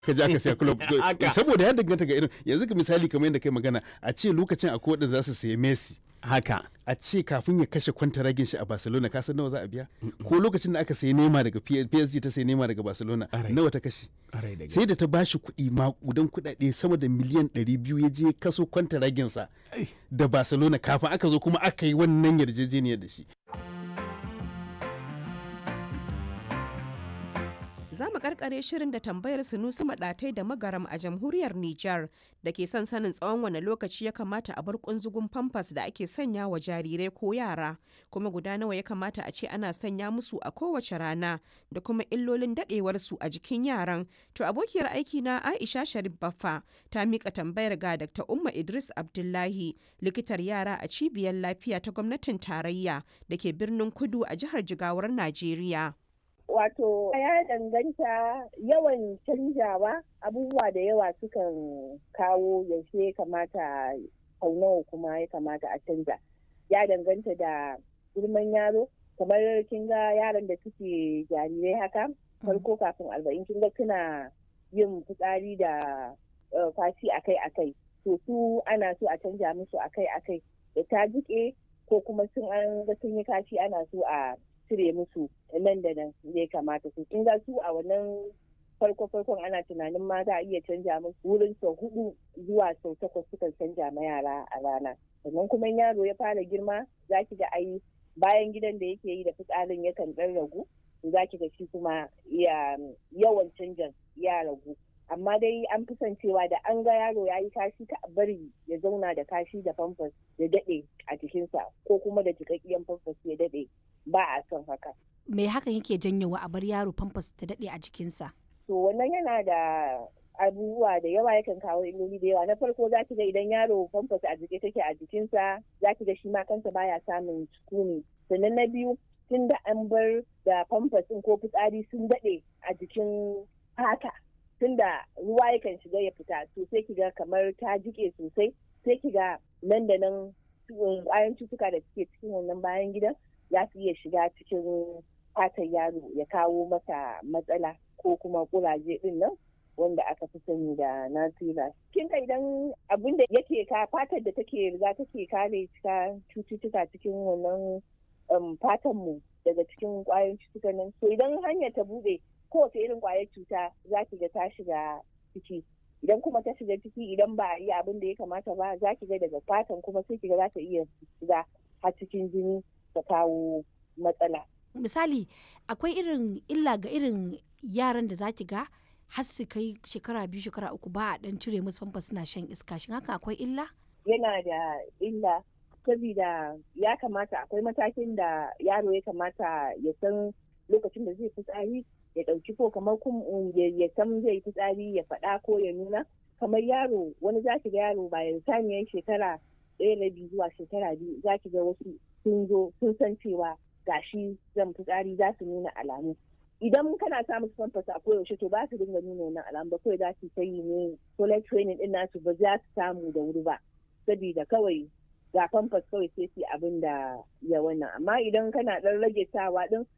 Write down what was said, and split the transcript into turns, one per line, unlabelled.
ka ja ka siya club
Haka.
saboda ya danganta ga irin yanzu ka misali kamar yadda kai magana a ce lokacin akwai wadda za su sayi Messi
haka
a ce kafin ya kashe kwantaragin shi a Barcelona ka san nawa za a biya ko lokacin da aka sayi Neymar daga P- PSG ta sayi Neymar daga Barcelona
Ƙwarai.
nawa ta kashe
Ƙwarai da
sai da ta bashi kuɗi maƙudan kuɗaɗe sama da miliyan 200 ya je kaso kwantaragin sa
Ai.
da Barcelona kafin aka zo kuma aka yi wannan yarjejeniyar da shi
Za mu karkare shirin da tambayar Sunusi Maɗatai da Magaram a jamhuriyar Nijar da ke son sanin tsawon wane lokaci ya kamata a bar kunzugun famfas da ake sanya wa jarirai ko yara, kuma guda nawa ya kamata a ce ana sanya musu a kowace rana da kuma illolin daɗewarsu a jikin yaran. To abokiyar aiki na Aisha Sharif Baffa ta mika tambayar ga Dr. Umma Idris Abdullahi, likitar yara a cibiyar lafiya ta gwamnatin tarayya da ke birnin Kudu a jihar Jigawar Najeriya.
Wato ya danganta yawan canjawa abubuwa da yawa sukan kawo yaushe ya kamata sau nawa kuma ya kamata a canja. Ya danganta da girman yaro kamar kin ga yaran da suke jarirai haka farko kafin arba'in kin ga suna yin fitsari da eh, fashi akai-akai. To su ana so a canja musu akai-akai da ta jike ko kuma sun an ga sun yi kashi ana so a cire musu nan da nan ya kamata su kin ga su a wannan farko farkon ana tunanin ma za a iya canja musu wurin sau hudu zuwa sau takwas sukan canja ma yara a rana sannan kuma in yaro ya fara girma za ki ga ai bayan gidan da yake yi da fitsarin yakan dan ragu za ki ga shi kuma ya yawan canjan ya ragu amma dai an fi son cewa da an ga yaro ya yi kashi ka a bari ya zauna da kashi da famfas ya daɗe a jikinsa ko kuma da jikakkiyan famfas ya daɗe ba a son haka.
me hakan yake janyowa a bar yaro famfas ta daɗe a jikinsa
To wannan yana da abubuwa da yawa yakan kawo illoli da yawa na farko za ki ga idan yaro famfas a jike take a jikinsa za ki ga shi ma kansa baya samun sukuni sannan na biyu tun da an bar da famfas ɗin ko fitsari sun daɗe a jikin fata tun da ruwa yakan shiga ya fita to sai ki ga kamar ta jike sosai sai ki ga nan da nan ƙwayan cutuka da suke cikin wannan bayan gidan za su iya shiga cikin fatar yaro ya kawo masa matsala ko kuma kuraje din nan wanda aka fi sani da nasira. Kin ga idan abin da yake ka fatar da take riga take kare cika cututtuka cikin wannan um, fatan mu daga cikin kwayoyin cututtukan nan. So idan hanyar ta bude kowace irin kwayar cuta za ki ga ta shiga ciki. Idan kuma ta shiga ciki idan ba a yi abin da ya kamata ba za ki ga daga fatan kuma sai ki ga za ta iya shiga har cikin jini ta kawo matsala.
misali akwai irin illa ga irin yaran da zaki ga har su kai shekara biyu shekara uku ba a dan cire musu famfas suna shan iska shin haka akwai illa
yana da illa saboda ya kamata akwai matakin da yaro ya kamata ya san lokacin da zai fitsari ya ɗauki ko kamar kum ya san zai fitsari ya faɗa ko ya nuna kamar yaro wani za ki ga yaro bayan saniyar shekara ɗaya na biyu zuwa shekara biyu za ki ga wasu sun zo sun san cewa gashi zan fitsari za su nuna alamu idan kana sa musu famfas a koyaushe to ba su dinga nuna wannan alamu ba kawai za su ta yi ne toilet training din nasu ba za su samu da wuri ba saboda kawai ga famfas kawai sai su abin da ya wannan amma idan kana dan rage sawa din